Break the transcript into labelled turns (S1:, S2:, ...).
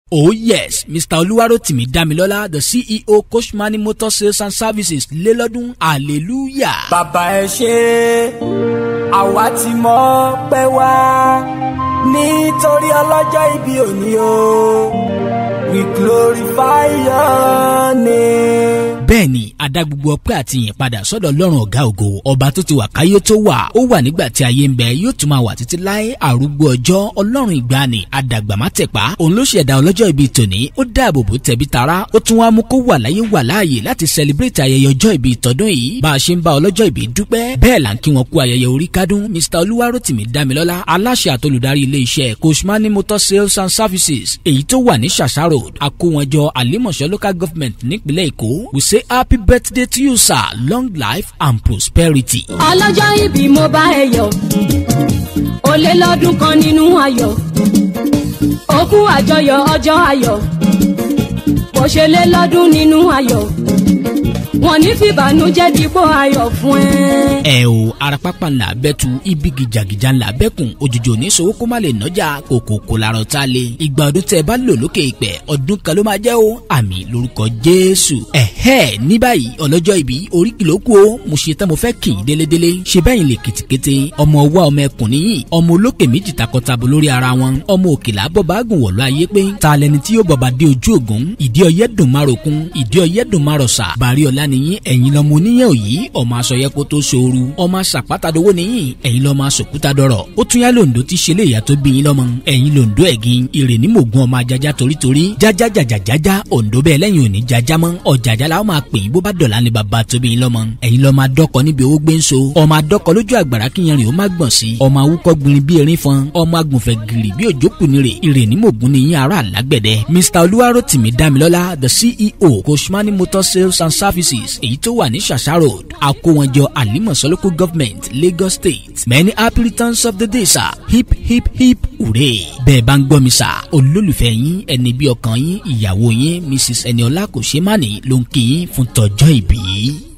S1: Oh yes, Mr. Oluwarotimi Damilola, the CEO Koshmani Motor Sales and Services lélọ́dún hallelujah.
S2: bàbá ẹ ṣe àwa ti mọ̀ pé wá nítorí ọlọ́jọ́ ìbí òní o we glorify your name.
S1: bẹ́ẹ̀ni adá gbogbo ọpẹ́ àti ìyìn padà sọ́dọ̀ Ọlọ́run ọ̀gá ògo ọba tó ti wà káyé tó wà ó wà nígbà tí ayé ń bẹ yóò tún máa wà títí láé àrúgbó ọjọ́ Ọlọ́run ìgbàanì adàgbàmátẹ̀pá òun ló ṣẹ̀dá ọlọ́jọ́ ìbí tòní ó dáàbò bò tẹ̀bí tará ó tún wá mú kó wà láyé wà láàyè láti celebrate ayẹyẹ ọjọ́ ìbí tọdún yìí bá a ṣe ń bá ọlọ́jọ́ ìbí dúpẹ́ bẹ́ẹ̀ là ń kí wọn kú ayẹyẹ orí kádùn Mr. Olúwarótìmí Dámilọ́lá aláṣẹ àtolùdarí ilé iṣẹ́ Koshmani Motor Sales and Services èyí tó wà ní Ṣàṣà Road àkówọnjọ àlímọ̀ṣọ́ local government nípínlẹ̀ Èkó we say happy birthday to you sir long life and prosperity.
S3: ọlọ́jọ́ ìbí mo bá ẹ yọ̀ ó lé lọ́dún kan nínú ayọ̀ ó kú àjọyọ̀ ọjọ́ ayọ̀ bó ṣe lé lọ́dún nínú ayọ̀ wọn ní fìbànújẹ́ dípò ayọ̀ fún ẹ.
S1: ẹ o arapapa ńlá bẹ́tu ibi gìjàgìjà ńlá bẹ́kùn òjòjò ní sowó kó má lè nọ́jà kòkòkò làrọ̀ tá a lè ìgbà ọdún tẹ bá lò lókè ìpẹ́ ọdún kan ló máa jẹ́ o àmì lórúkọ Jésù ẹ̀hẹ́ ní báyìí ọlọ́jọ́ ìbí orí kìló kù o mo ṣe tán mo fẹ́ kì í délédélé ṣe bẹ́yìn lè kìtìkété ọmọ ọwọ́ ọmọ ẹkùn níyì ọmọ olókè méjì takọtabo lórí ara wọn ọmọ òkèlà bọ́ba gùn wọ̀lú ayé pé ta lẹni tí yóò bọ̀bà dé ojú ògún ìdí ọyẹ́ dùn má rokun ìdí ọyẹ́ dùn má rọ̀ṣà bàrí ọ̀la nìyí ẹ̀yin lọ́mọ oníyàn òyì ọmọ aṣọyẹ kó tó ṣooru ọmọ aṣàpátadowó nìyí ẹ̀yin lọ́mọ aṣòkúta dọ̀rọ̀ ó tún yá lòǹdó tí ṣe lè yà tó bí yín lọ́mọ ẹ̀yin lòǹdó ẹ̀gìn ìrè ní mògùn ọmọ ajaja torítorí jájá jàjàjájá òǹdó bẹ́ẹ̀ lẹ́yìn òní jájá mọ́ ọ̀jàjà la ó máa pè yín bó bá dọ̀la ní bàbá tó bí yín lọ́mọ ẹ̀yin lọ́mọ adọ́kọ níbi owó gbé ń so ọmọ adọ́kọ lójú àgbàrá kíyanrìn ó má gbọ̀n sí ọmọ awúkọ́ gbìnrin bí erin fọn ọmọ agùnfẹ̀ gìrì bí òjò kùnìrè ìrè ní mògùn ní yín ará àlágbẹ̀dẹ Mr. Olúwarótìmí Dámilọ́lá the CEO Koshmani Motor Sales and Services èyí tó wà ní Ṣàṣà Road àkówọnjọ àlímọ̀ṣọ́ local government Lagos State many happy returns of the day sir hip hip hip hooray bẹ́ẹ̀ bá ń gbọ́ mi sà olólùfẹ́ yín ẹni bí ọkàn yín ìyàwó yín Mrs. Eniola kò ṣe má ní ló ń kí yín fún tọjọ́ ìbí.